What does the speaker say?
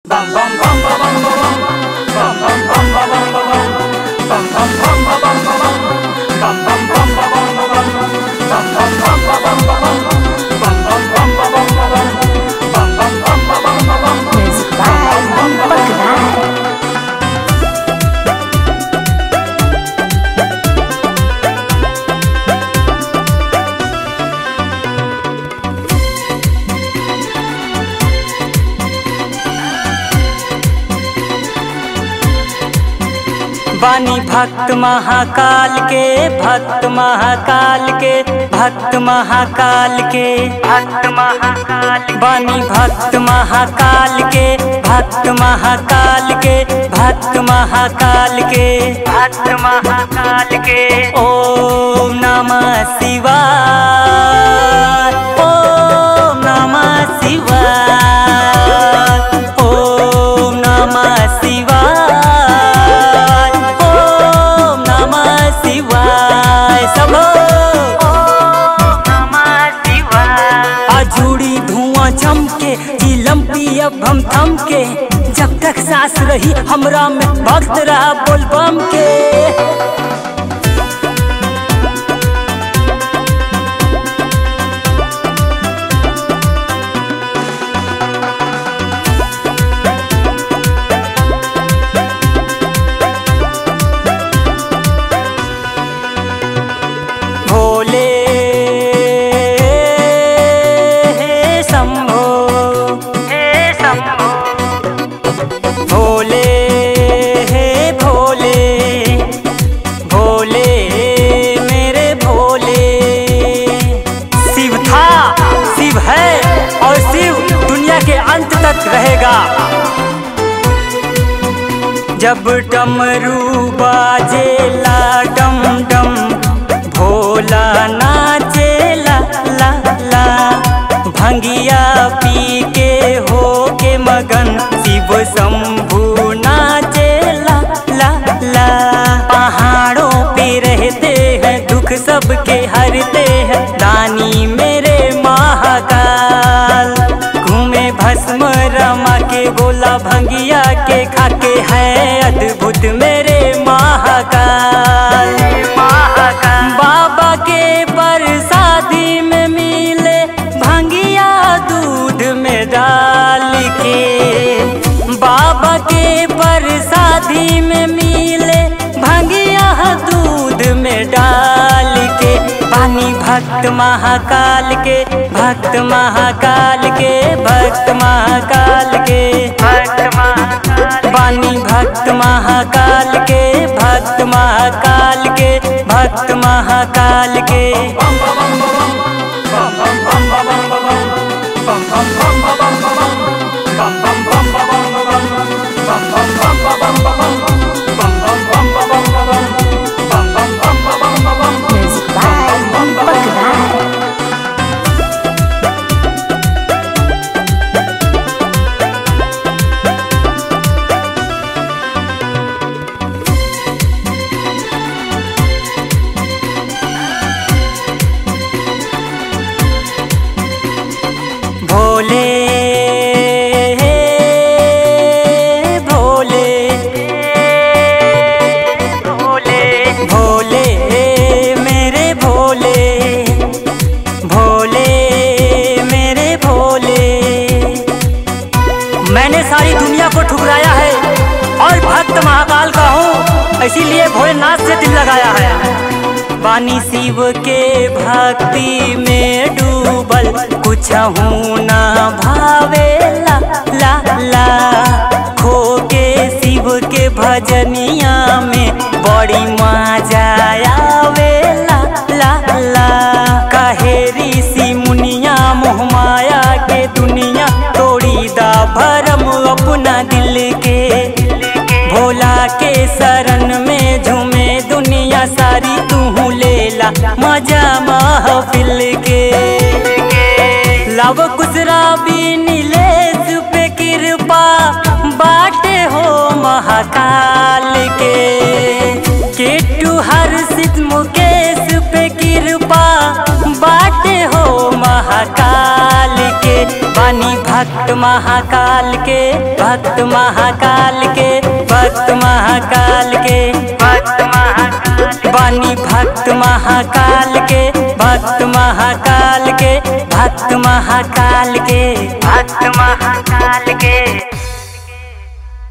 Music by Deepak Rai. बानी भक्त महाकाल के भक्त महाकाल के भक्त महाकाल के भक्त महाकाल बानी भक्त महाकाल के भक्त महाकाल के भक्त महाकाल के भक्त महाकाल के ओम नमः शिवाय ओम नमः शिवाय ओम नमः शिवाय ओम नमः शिवाय सब ओम नमः शिवाय अजूड़ी धुआं चमके चिलम पियब हम थम के जब तक सांस रही हमरा में भक्त रहा बोलबम के भोले हे शंभो हे शंभो भोले हे भोले भोले मेरे भोले शिव था शिव है और शिव दुनिया के अंत तक रहेगा जब डमरू बाजेला डम डम भोला नाचेला ला ला भंगिया पी के हो के मगन शिव शंभु नाचेला ला ला पहाड़ों पे रहते हैं दुख सबके हरते हैं दानी मेरे महाकाल घूमे भस्म रमा के गोला भंगिया के खाके है अद्भुत मेरे महाकाल बाबा के प्रसादी में मिले भंगिया दूध में डाल के बाबा के प्रसादी में मिले भंगिया दूध में डाल के पानी भक्त महाकाल के भक्त महाकाल के भक्त महाकाल के भक्त महाकाल बानी भक्त महाकाल के भक्त महाकाल के भक्त महाकाल के Music by Deepak Rai. Bhole Bhole Bhole Bhole मेरे भोले भोले मेरे भोले मैंने सारी दुनिया को ठुकराया है और भक्त महाकाल का हूँ इसीलिए भोलेनाथ से दिल लगाया है वानी शिव के भक्ति में डूबल कुछ हूँ ना भावे ला ला ला खो के शिव के भजनिया में बड़ी मजा आवे ला ला ला कहे ऋषि मुनिया मोह माया के दुनिया तोड़ी दा भरम अपना दिल के भोला के शरण में झूमे दुनिया सारी तू लेला मजा महफिल के लव कुसरा भी नीलेश पे कृपा बाटे हो महाकाल के केटू हर्षित मुकेश पे कृपा बाटे हो महाकाल के बानी भा भक्त महाकाल के भक्त महाकाल के भक्त महाकाल के भक्त महाकाल बानी भक्त महाकाल के भक्त महाकाल के भक्त महाकाल के भक्त महाकाल के